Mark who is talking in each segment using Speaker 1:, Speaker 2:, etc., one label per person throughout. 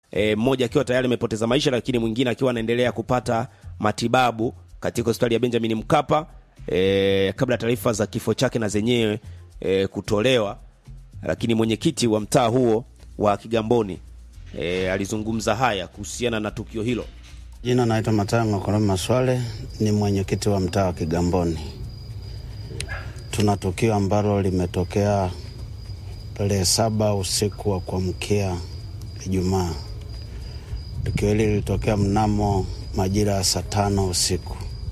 Speaker 1: e, mmoja akiwa tayari amepoteza maisha, lakini mwingine akiwa anaendelea kupata matibabu katika hospitali ya Benjamin Mkapa e, kabla taarifa za kifo chake na zenyewe e, kutolewa. Lakini mwenyekiti wa mtaa huo wa Kigamboni e, alizungumza haya kuhusiana na tukio hilo.
Speaker 2: Jina naitwa Matayo Ng'okoro Maswale, ni mwenyekiti wa mtaa wa Kigamboni. Tuna tukio ambalo limetokea tarehe saba usiku wa kuamkia Ijumaa. Tukio hili lilitokea mnamo majira ya saa tano usiku,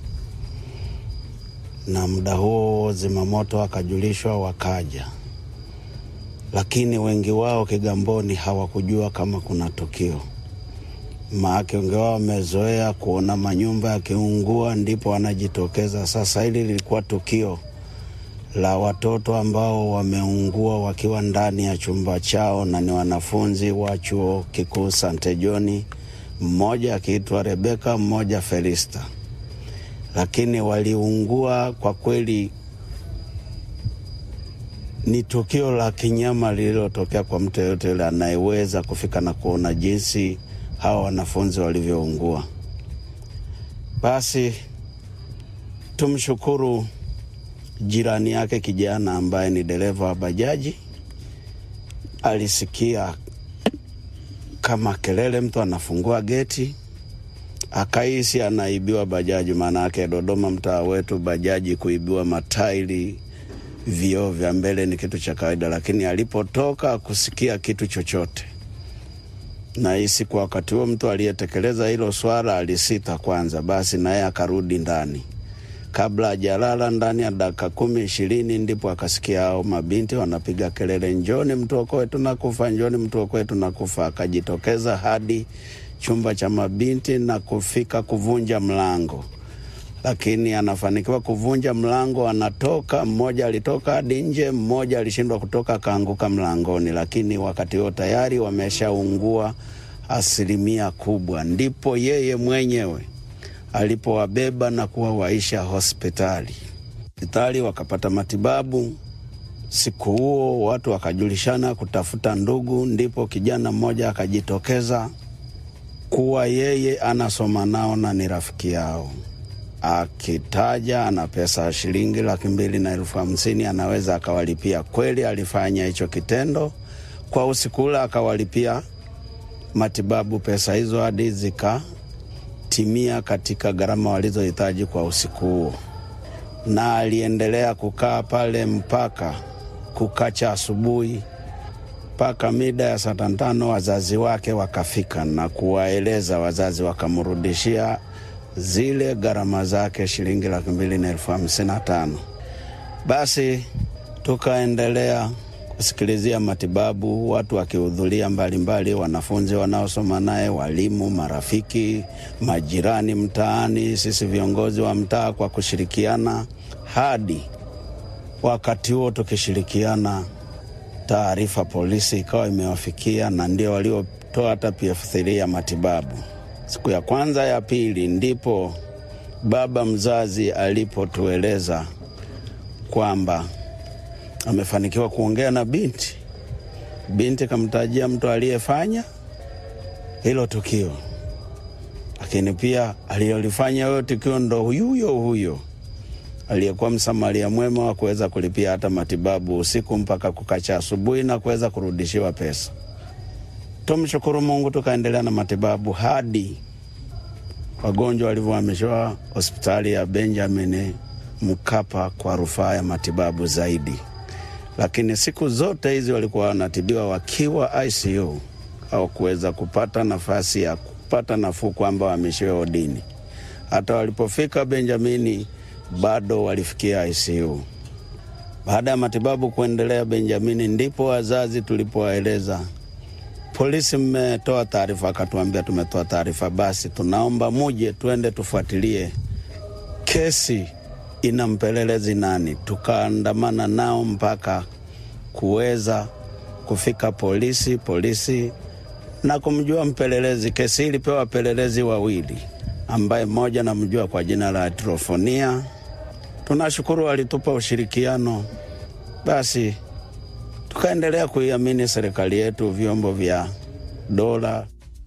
Speaker 2: na muda huo zimamoto wakajulishwa wakaja, lakini wengi wao Kigamboni hawakujua kama kuna tukio maake wengi wao wamezoea kuona manyumba yakiungua ndipo wanajitokeza. Sasa hili lilikuwa tukio la watoto ambao wameungua wakiwa ndani ya chumba chao na ni wanafunzi wa chuo kikuu Sante Joni, mmoja akiitwa Rebeka, mmoja Felista, lakini waliungua. Kwa kweli ni tukio la kinyama lililotokea kwa mtu yeyote yule anayeweza kufika na kuona jinsi hawa wanafunzi walivyoungua. Basi tumshukuru jirani yake kijana ambaye ni dereva wa bajaji, alisikia kama kelele, mtu anafungua geti, akahisi anaibiwa bajaji. Maana yake Dodoma, mtaa wetu, bajaji kuibiwa matairi, vioo vya mbele ni kitu cha kawaida, lakini alipotoka kusikia kitu chochote nahisi kwa wakati huo mtu aliyetekeleza hilo swala alisita kwanza, basi naye akarudi ndani. Kabla hajalala ndani ya dakika kumi ishirini, ndipo akasikia hao mabinti wanapiga kelele, njoni mtuokoe tunakufa, njoni mtuokoe tunakufa. Akajitokeza hadi chumba cha mabinti na kufika kuvunja mlango, lakini anafanikiwa kuvunja mlango, anatoka. Mmoja alitoka hadi nje, mmoja alishindwa kutoka, akaanguka mlangoni, lakini wakati huo tayari wameshaungua asilimia kubwa. Ndipo yeye mwenyewe alipowabeba na kuwawaisha hospitali hospitali, wakapata matibabu. Siku huo watu wakajulishana kutafuta ndugu, ndipo kijana mmoja akajitokeza kuwa yeye anasoma nao na ni rafiki yao akitaja ana pesa ya shilingi laki mbili na elfu hamsini anaweza akawalipia. Kweli alifanya hicho kitendo kwa usiku ule, akawalipia matibabu pesa hizo hadi zikatimia katika gharama walizohitaji kwa usiku huo, na aliendelea kukaa pale mpaka kukacha asubuhi mpaka mida ya saa tano wazazi wake wakafika na kuwaeleza. Wazazi wakamrudishia zile gharama zake shilingi laki mbili na elfu hamsini na tano. Basi tukaendelea kusikilizia matibabu, watu wakihudhuria mbalimbali, wanafunzi wanaosoma naye, walimu, marafiki, majirani mtaani, sisi viongozi wa mtaa kwa kushirikiana, hadi wakati huo tukishirikiana, taarifa polisi ikawa imewafikia na ndio waliotoa hata PF3 ya matibabu. Siku ya kwanza ya pili, ndipo baba mzazi alipotueleza kwamba amefanikiwa kuongea na binti. Binti kamtajia mtu aliyefanya hilo tukio, lakini pia aliyolifanya huyo tukio ndo huyo huyo aliyekuwa msamaria mwema wa kuweza kulipia hata matibabu usiku mpaka kukacha asubuhi na kuweza kurudishiwa pesa. Tumshukuru Mungu, tukaendelea na matibabu hadi wagonjwa walivyohamishwa hospitali ya Benjamin Mkapa kwa rufaa ya matibabu zaidi. Lakini siku zote hizi walikuwa wanatibiwa wakiwa ICU au kuweza kupata nafasi ya kupata nafuu kwamba wahamishiwe odini. Hata walipofika Benjamini bado walifikia ICU. Baada ya matibabu kuendelea Benjamini, ndipo wazazi tulipowaeleza polisi, mmetoa taarifa. Akatuambia tumetoa taarifa, basi tunaomba muje tuende tufuatilie kesi ina mpelelezi nani. Tukaandamana nao mpaka kuweza kufika polisi polisi na kumjua mpelelezi. Kesi hii ilipewa wapelelezi wawili, ambaye mmoja namjua kwa jina la Trofonia. Tunashukuru walitupa ushirikiano, basi tukaendelea kuiamini serikali yetu, vyombo vya dola